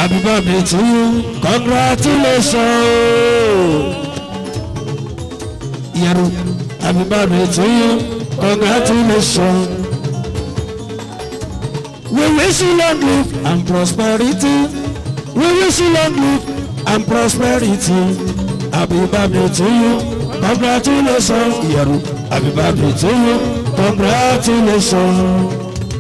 happy birthday to you congratulations. Yẹ̀rù happy birthday to you congratulations. We wish you long life and prosperity. We wish you long life and prosperity. Happy birthday to you. Congratulations. Yẹ̀rù. Happy birthday to you. Congratulations.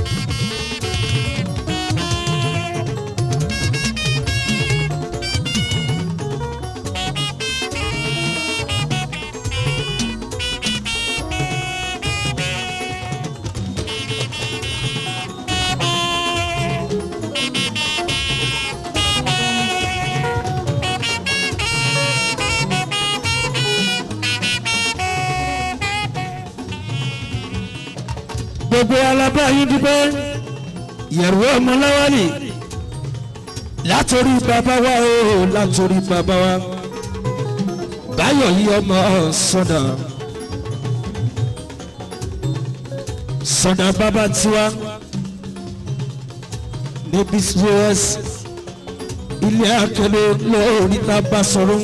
gbogbo alábá yín dúpẹ́ yẹ̀rù ọmọ láwálì látòrí bàbá wa o látòrí bàbá wa báyọ̀ yí ọmọ sọ̀dà sọ̀dà bàbá tiwa níbi us ilé akẹ́lẹ́ lórí tá a bá sọ̀rọ̀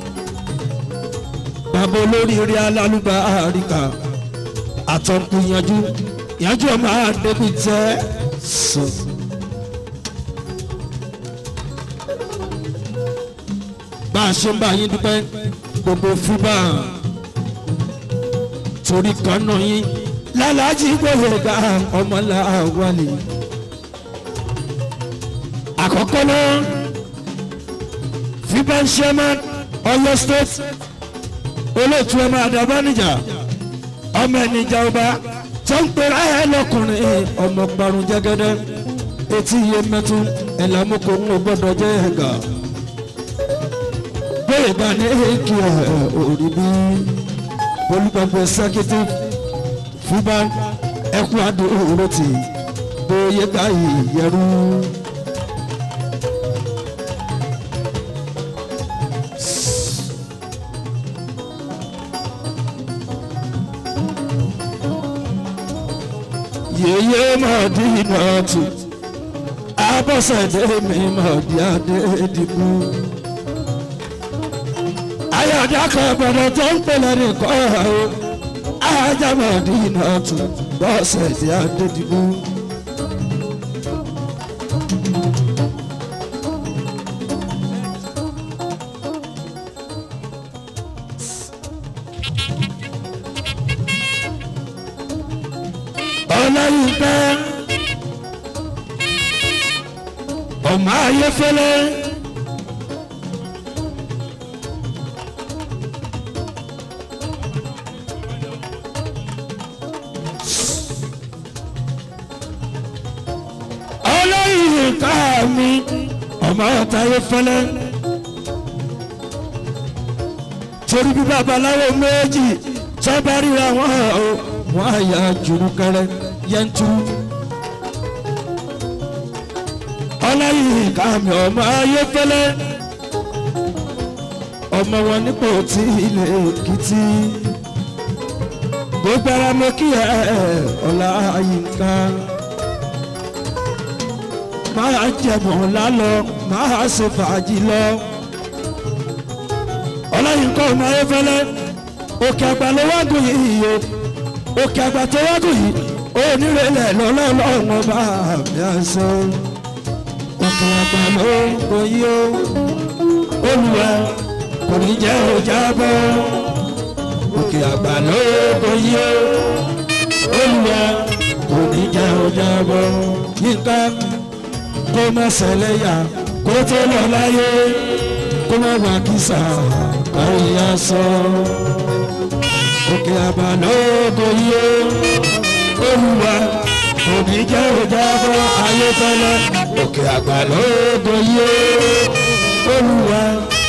bàbá olóríire alálùbá àríkà àtọ̀kù yanjú yanjú ọmọ àdébí tẹ́ sọ. bá a ṣe ń bá yín dúpẹ́ gbogbo fúbà torí kan náà yín lálàájì gbòòrò ga ọmọlá wálé. àkọ́kọ́ náà fúbà ń ṣe máa Ọ̀yọ́ state olóòtú ẹ̀ máa dàbá níjà ọmọ ẹnìjà ọba tó ń pera ẹ lọkùnrin ọmọ parun jẹgẹdẹ etí iye mẹtú ẹlẹmúkọ ń gbọ́dọ̀ jẹ ẹgà bẹ́ẹ̀ bá ní èkì ẹ òrí bí olùgbàgbọ executive fúbá ẹkú àdúró tì bóyá káyì yẹrù. yeye mọ̀dínà tù abọ́sẹ̀dé mi mọ̀dí adé dìbò. ayọ̀dá kan gbọ́dọ̀ tó ń pèlè nìkan o ajá mọ̀dínà tù bọ́sẹ̀dé adé dìbò. ọlọ́yìnbẹ́ ọmọ ayéfẹ́lẹ́ ọlọ́yìnká mi ọmọ ọ̀tá ayéfẹ́lẹ́ torí bí babaláwo méjì sábà ríra wọn o wọn á yà jùrùkẹrẹ yẹnturu ọlọ́yìn kàmi ọmọ ayéfẹ́lẹ́ ọmọ wọn nípò tí ilé èkìtì gbogbo ara mo kí ẹ ọláyínká máa jẹ̀bọ̀n lálọ máa ṣe fàájì lọ ọlọ́yìnká ọmọ ayéfẹ́lẹ́ òkè àgbà ló wá gùn yìí o òkè àgbà tó wá gùn yìí onírẹ̀lẹ̀ lọ́lọ́lọ́wọ́n bá mi àṣọ òkè àgbà ló kò yí o olùwà kò ní jẹ́ ọjà bọ́ òkè àgbà ló kò yí o olùwà kò ní jẹ́ ọjà bọ́ yínká kó má ṣẹlẹ̀ yá kó tó lọ láyé kó má wà kísà kárí aṣọ òkè àgbà ló kò yí o olùwà òní jẹ́ òjábọ̀ ayéfẹ́lẹ́ òkè àgbà lóògùn yìí olùwà.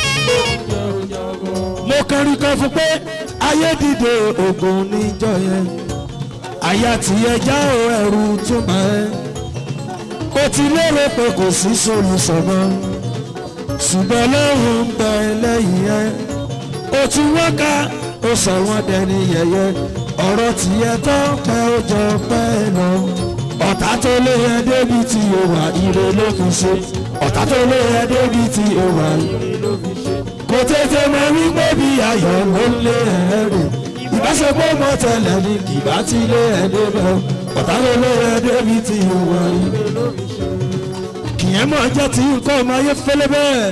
mo kọrin kan fún pé ayé dìde ògùn níjọ yẹn àyà tìyẹ já o ẹrù túmọ̀ ẹ́ o ti lérò pé kò sí solùsọ̀mọ́ ṣùgbọ́n lóhùn ń bẹ lẹ́yìn ẹ́ o ti wọ́n ká o sọ wọ́n dẹni yẹ̀yẹ́ ọ̀rọ̀ tìyẹ tó pẹ́ ó jọ pẹ́ lọ ọ̀tá tó lé ẹ débi tí o wà ire ló fi ṣe ọ̀tá tó lé ẹ débi tí o wà kò tètè mọ wípé bí ayọ̀ ló ń lé ẹ rè ìbáṣepọ̀ mọ́ tẹ́lẹ̀ ní kìbá tí lé ẹ débẹ̀ ọ̀tá tó lé ẹ débi tí o wà ire ló fi ṣe kìyẹn mọ̀ jẹ́ tí nǹkan ọmọ ayé fẹ́lẹ́ bẹ́ẹ̀.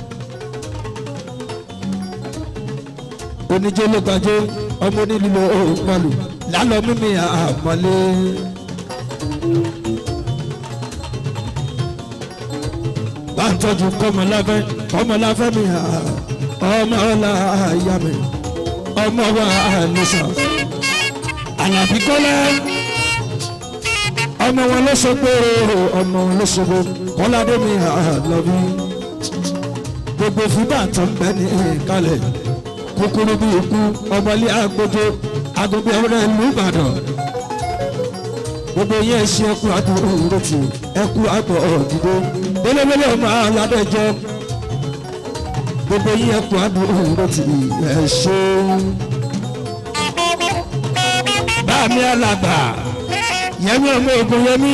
oníjó ló gbàjó ọmọ onílùú òpàlù lálọ́ mímí àmọ́lé. bá ń tọ́jú kọ́mọláfẹ́ kọ́mọláfẹ́ mi ọmọ ọlá àyà mi ọmọ wa nìṣà àlàbí kọ́lá ọmọ wọn ló ṣogbo ọmọ wọn ló ṣogbo kọ́ládé mi àlọ́bí gbogbo fúbà tó ń bẹ ní ìkàlẹ̀ kúkúrú bí ikú ọmọlé agbójó agogo ọ̀rẹ́ ìlú Ìbàdàn gbogbo yẹn ṣe ẹkú àdúró ìrètí ẹkú àgbọ̀ ọ̀dìdó bẹ́lẹ́bẹ́lẹ́ ọmọ aládẹ́jọ́ gbogbo yẹn ẹkú àdúró ìrètí ẹ̀ ṣe. báàmí alàgbà yẹmi ọmọ ogun yẹmi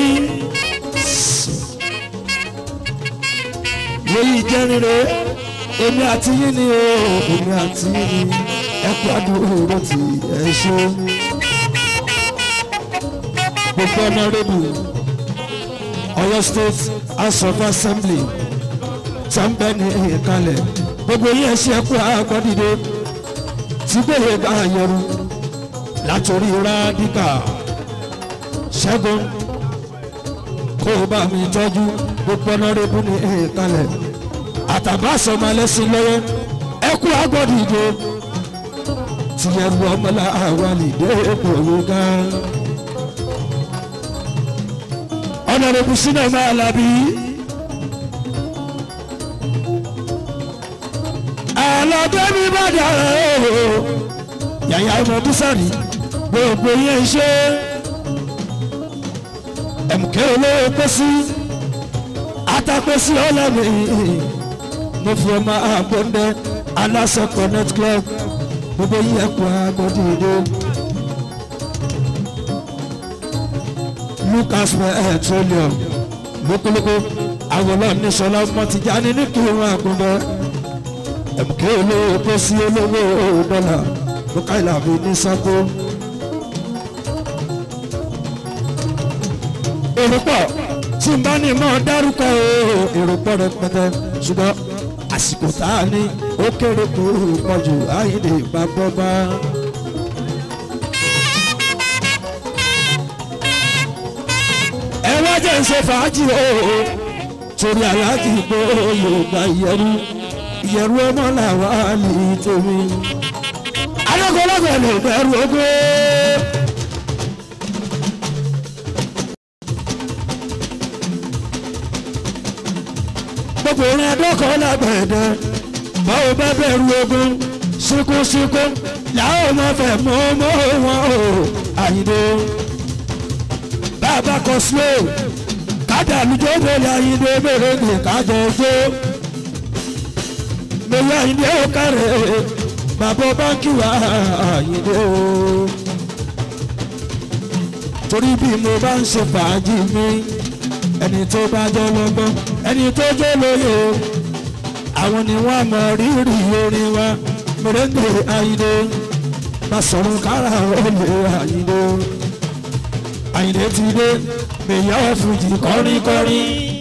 lóyún jẹ́rìnrè èmi àti yín ni o èmi àti yín ni ẹkú àdúró tí ẹ ṣe gbogbo ọ̀nàrẹ́bù Ọ̀yọ́ state house of assembly tẹ́ńbẹ́ ní ìkàlẹ̀ gbogbo yín ẹ ṣe ẹkú àgbọ̀dìde tí gbèrè bá yẹru látòrí rádíkà ṣẹ́gun kó o bá mi tọ́jú gbogbo ọ̀nàrẹ́bù ní ìkàlẹ̀ àtàbà sọmọ ẹlẹ́sìn lọ́wọ́ ẹkú agbọ́dìde tìyẹ̀rù ọmọlá àwálìdé èkòwò gan. ọ̀nàrẹ́bù sínú máa làbí. àlọ́dé mi bá dára o yàyà ọmọ búsàrí gbogbo yẹn ṣe ẹ̀mùkẹ́ olówó pẹ́sí atapẹ́sí ọlọ́mì mo fi ọmọ àgbọ̀ndẹ aláṣẹ connect club gbogbo yìí ẹ̀kọ́ agbọ́dìde lucas petroleum lókòlókò àwòrán níṣọlá mọtìjáni ní kí wọn àgbọ̀ndẹ ẹ̀mùkẹ́ olówó pẹ́sí olówó dọ́là lókàìlà mi ní sáko. èrò pọ̀ tí n bá ní mọ́ dárúkọ èrò pọ̀ rẹpẹtẹ ṣùgbọ́n àsìkò tá a ní ó kéré kó pọ̀ jù àyìnlè bàbọ́ bá. ẹ wá jẹ́ ń ṣe fàájì o torí aláàjì pé yorùbá ìyẹrù ìyẹrù ọmọ làwọn àlè tèmi. adókòlógò lè bẹ̀rù ogún. gbogbo orin adọ́kọ̀ lágbẹ̀dẹ báwo bá bẹ̀rù ogun ṣíkúṣíkú làwọn ọmọ fẹ́ mọ́ mọ́ wọn o àyìnbó bàbá kan slow kájà lùjọ́ bẹ̀rẹ̀ àyìnbó bẹ̀rẹ̀ ní kájọ ojú mẹ́wàá àyìnbó ó kárẹ̀ bàbá báńkì wà àyìnbó torí bí mo bá ń ṣe fàájì mi ẹni tó bá jọ lọ́gbọ́n ẹni tó jẹ́ lóye o àwọn ni wọ́n mọ rírì orin wa mèrèǹdè àyìndé bá sọ̀rọ̀ kára olè àyìndé àyìndé ti dé mèyà ọ̀fùjì kọ́ríkọ́rí.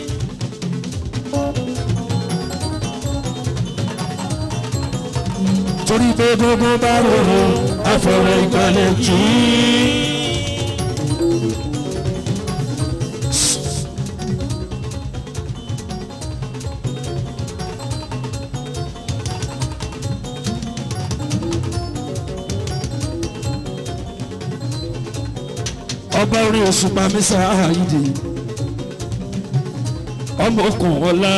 torí pé gbogbo bá rorò àfọwọ́ ìgbàlẹ̀ jù ú. ọba orin òṣùpá mísà àyídì ọmọ okùn ọlá.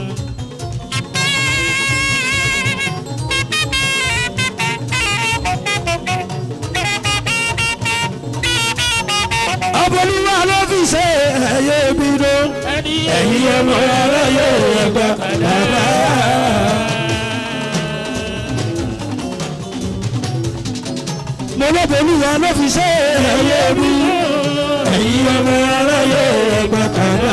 ọbọlúwa ló fi ṣe ẹyẹ bídó ẹ̀yin ọmọ aráyé ẹgbà bàbá. mo lọ́bọ̀lúwa ló fi ṣe ẹyẹ bídó ẹ̀yin ọmọ aráyé ẹgbẹ́ kàdá.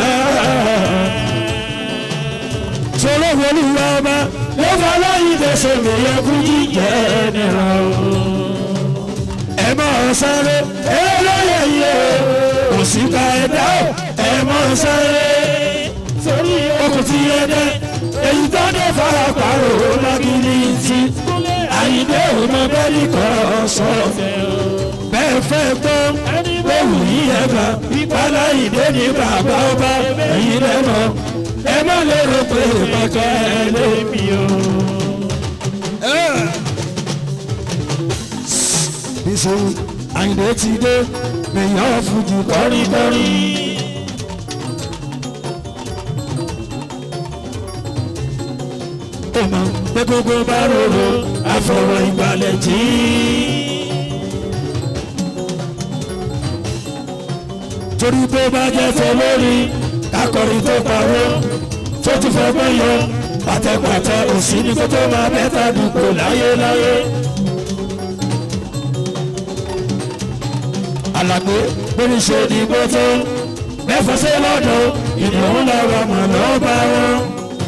sọlọ́ wọlé ìwà ọba ló fà lọ́yìn tẹ̀sẹ̀ mi yẹ kú jíjẹ́ nìra o. ẹ máa sáré ẹ lóye yìí o kò sí ká ẹ dá o ẹ máa sáré sórí okùn tí ẹ dẹ èyí tó dé fara pàrọ̀ lágìrì tí àyíndé òun bẹ́ẹ̀ ní kọ́ sọ̀rọ̀ bẹ́ẹ̀ fẹ́ gbọ́ lóhùn yìí ẹ bá ìpàdé ìdè ní bàbá ọba ẹ̀yin lẹ́mọ̀ ẹ má lérò pé bàtà ẹ lé mi o. Bísí Àyìndé ti dé lèyàn fújì kọ́ríkọ́rí. Ó mọ̀ pé gbogbo bá rorò àfọ̀rọ̀ ìgbàlẹ̀ jí. torí bó bá jẹ́ tó lórí kakọrin tó parọ́ tó tún fẹ́ gbọ́ yọ pàtẹ́pàtẹ́ òsì ní kó tó máa bẹ́tà dùkú láyéláyé. alàgbé bóni ṣe dìbò tó mẹ́fà sí lọ́dọ̀ ìdùnnú lọ́wọ́ mọ̀ lọ́ba wọn.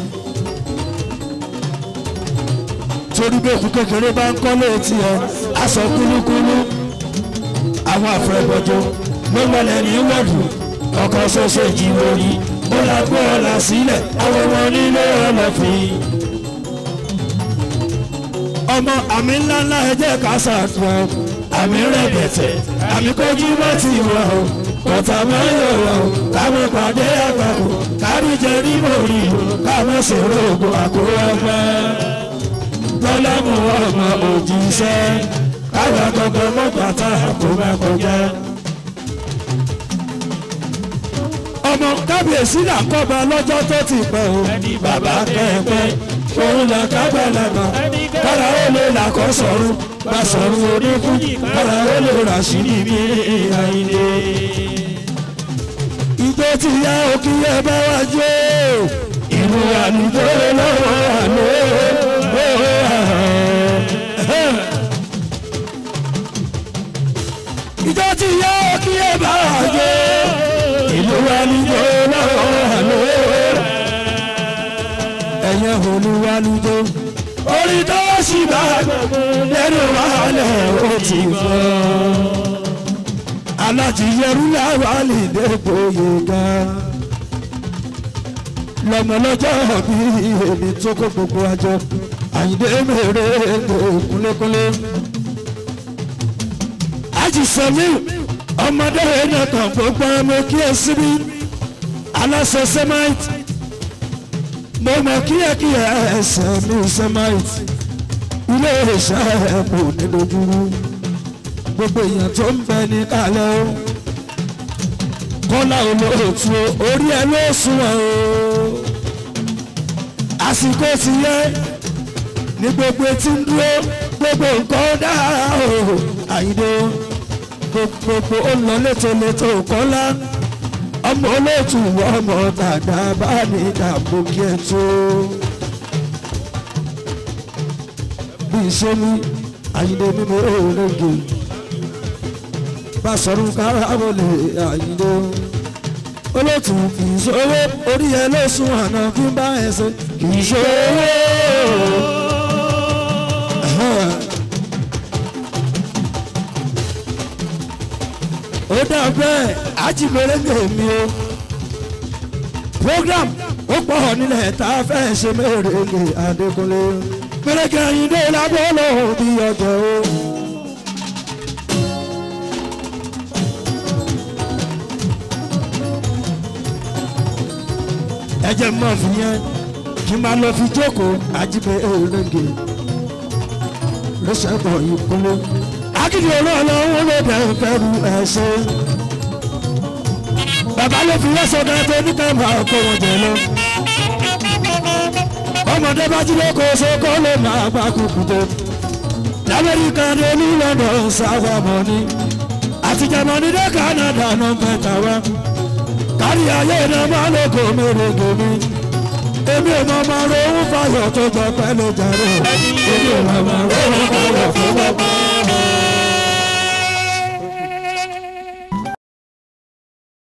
torí bí òkú kékeré bá ń kọ́ létí ẹ aṣọ kúlúkúlú àwọn àfẹ́bọ̀jọ́ ló mọ̀lẹ́ ní wọ́ọ̀dù ọkọ̀ ṣoṣo ìjìnlórí ó la gbọ́ ọ̀la sílẹ̀ àwọn ọmọ nílé ọlọ́fin. ọmọ àmì ńláńlá ẹ jẹ́ ká ṣàtúnṣe àmì rẹ̀ bẹ̀tẹ̀ àmì kojú bá ti wà o kọ̀tà máa ń yọ̀rọ̀ o káwọn pàdé àgbàkù kárí jẹ rímò rí o káwọn ṣèrò ògùn àkóró ọgbẹ́ lọ́lá mú ọmọ òjíṣẹ́ káwọn gbọgbọ mọ́gbàtà àkóbá kọjá. ọmọ kábíyèsí là kọ́ba lọ́jọ́ tó ti pẹ́ o. ẹni bàbá kẹ́ẹ̀pẹ́ òun là kábàlámà kára ó lè làkọ́ sọ̀rọ̀ bá sọ̀rọ̀ oníkú kára ó lè rà sí níbi àìlè. ìjọ ti yá òkè ẹ bá wá jó ìlú àlùjọ lọ́wọ́ àlọ́ ìjọ ti yá òkè ẹ bá wá jó ìlú wa níjó lọ́wọ́ àlọ́ ẹ̀yẹ olúwa níjó orí tó sì bá lẹ́nu wàhálẹ̀ ó ti fọ́ alájìyẹrú làwọn àlèdè gbòye gan lọmọlọjọ bí èmi tó kó gbogbo àjọ àyìndé mèrè kúnlékúnlé àjìsẹ́mi ọmọdé ẹ̀yẹ kan gbogbo ọmọ kí ẹ síbí aláṣẹ sẹ́máìtì mo mọ kíákíá ẹsẹ̀ mi sẹ́máìtì ilé iṣẹ́ ẹ̀kọ́ nídojúrú gbogbo èèyàn tó ń bẹ ní kálẹ̀ o kọ́lá olóòtú orí ẹ ló sunwọ̀n o àsìkò ti yẹ ní gbogbo etí ń dúró gbogbo nǹkan dára o àyíndé gbogbo ó lọ létòlétò kọ́lá ọmọ olóòtú ọmọ dàda bá ní dàbò kí ẹ tó bí iṣẹ́ ní àyíndé mímú òòlẹ́gẹ̀ bá sọ̀rọ̀ kára wọlé àyíndé olóòtú kì í ṣòwò orí ẹ ló sún àná kí n bá ẹ ṣe kì í ṣòwò. ó dà bẹ́ẹ̀ ajímẹ̀rẹ́gẹ̀ mi o program ó pọ̀ nílẹ̀ tá a fẹ́ ṣe mẹ́rẹ̀ẹ́gẹ̀ Adékúnlé mẹ́rẹ̀ẹ́gẹ̀ Àyìndé lábọ́ lọ́hùn bí ọjọ́ o. ẹ jẹ́ mọ́ fi yẹn kí n máa lọ fi jókòó ajímẹ̀rẹ́gẹ̀ lọ́sẹ̀ bọ̀ ìkúnlé akíndé olóòlówó ló dẹ̀ ń fẹ́rù ẹ̀ṣẹ̀. bàbá ló fi wọ́sọ̀ dáa tó ní káàmù àkó wọn jẹ lọ. ọmọdé bá jí lóko sóko ló máa bá kúkú tó. lamẹ́ríkà dé ní London sáwà mọ́ni. àti Jámánì dé Canada náà mẹ́ta wá. kárí ayé náà máa lóko mèrègè mi. èmi ò máa máa ro owó fáyọ̀ tó jọ pẹ́ ló jàre. èmi ò máa máa ro owó fáyọ̀ tó jọ pẹ́.